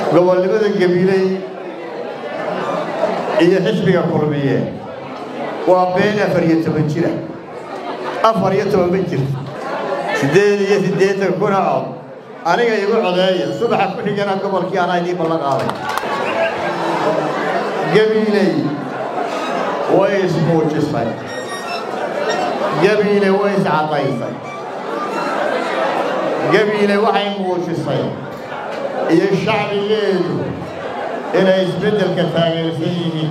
gobolnimada gabiley iyo xisbiga kulmiye waa been afar iyo toban jira afar iyo toban ma jirto siddeed iyo siddeetan kuna cod aniga igu codeeya subaxa ku xigana gobolkii anaa idiin ballan qaaday gabiiley way ismuujisay gabiile way iscadaysay gabiile waxay muujisay iyo shacbigeedu inay isbeddelka taageersan yihiin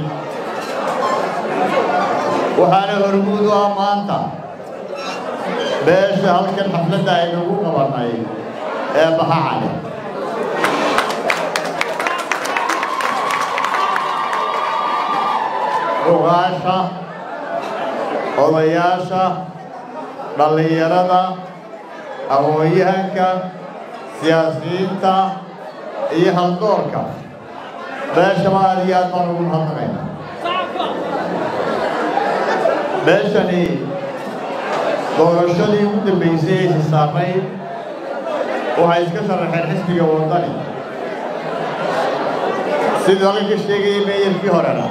waxaana hormuud u ah maanta beesha halkan xafladda aynagu qabannay ee baxacale rugaasha odayaasha dhallinyarada aqoon-yahanka siyaasiyiinta iyo haldoorka beeshaba aad iyo aad baan ugu mahadnaqayna beeshani doorashadii ugu dambaysay ee hisaamayd waxay iska sharaxeen xisbiga waddani siduu halka sheegayay meeyarkii horena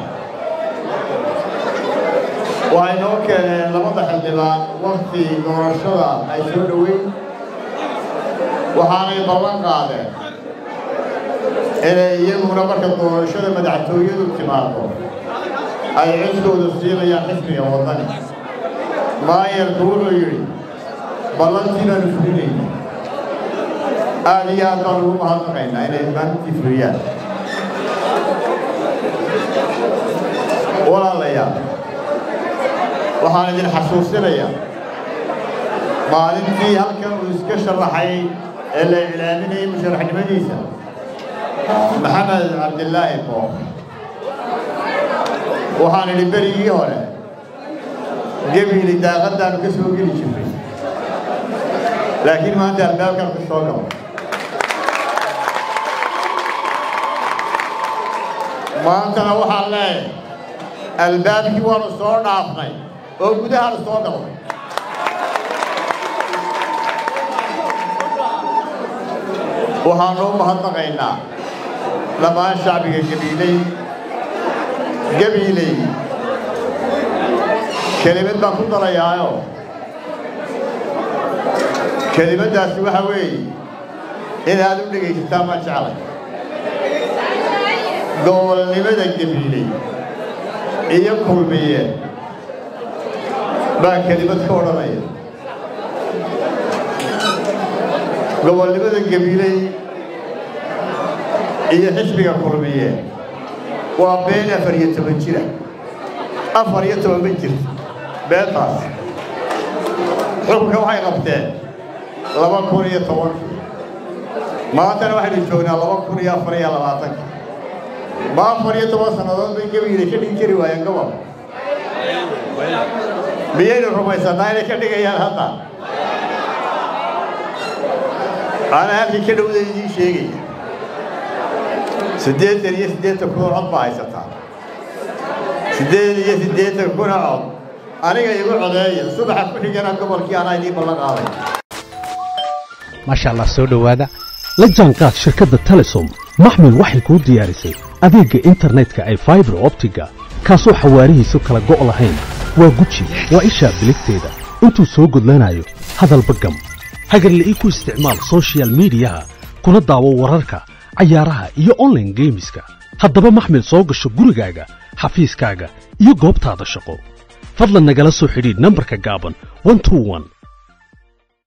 waxay noo keeneen labada xildhibaan wakti doorashada ay soo dhoweyn waxaanay ballan qaadeen inay iyaguna marka doorashada madaxtooyadu timaado ay cidkooda siinayaan xisbiga waddani maayarku wuxuu yidhi ballantii baanu fulinayna aad iyo aad baan ugu mahadnaqaynaa inay maalintii fuliyaan walaalayaal waxaan idin xasuusinayaa maalintii halkan uu iska sharaxay ee la iclaaminayay musharaxnimadiisa maxamed cabdilaahi boof waxaan idhi berigii hore gebiili daaqaddaanu ka soo geli jirnay laakiin maanta albaabkan ku soo galo maantana waxaan leeyahay albaabkii waanu soo dhaafnay oo gudahaanu soo galnay waxaanu u mahadnaqaynaa dhammaan shacbiga gabiiley gabiiley kelimad baan ku darayaayo kelimaddaasi waxa weeye inaad u dhegaysataan baan jeclay gobolnimada gabiiley iyo kulmiye baa kelimad ka odhanaya gobolnimada gabiiley iyo xisbiga kulmiye waa been afar iyo toban jira afar iyo toban ma jirto beentaas xukunka waxay qabteen laba kun iyo tobankii maantana waxaynu joognaa laba kun iyo afar iyo labaatanka ma afar iyo toban sannadood bay gabiiley ka dhigi kari waayeen gobol miyaynu rumaysanaa inay ka dhigayaan hadda anaa halkii ka dhowda idiin sheegaya siddeetan iyo siddeetan kuna cod baa haysataa siddeed iyo siddeetan kuna cod aniga igu codeeya subaxa ku xigana gobolkii anaa idiin ballan qaaday maasha allah soo dhowaada la jaanqaad shirkadda telesom maxmil waxay kuu diyaarisay adeegga internetka ay faibar optiga kaasoo xawaarihiisu kala go' lahayn waa guji waa ishaa biligteeda intuu soo gudlanayo hadalba gam hagarle ii ku isticmaal soshiyal miidiyaha kuna daawo wararka cayaaraha iyo onlaine geemiska haddaba maxmil soo gasho gurigaaga xafiiskaaga iyo goobtaada shaqo fadlan nagala soo xidhiidh nambarka gaaban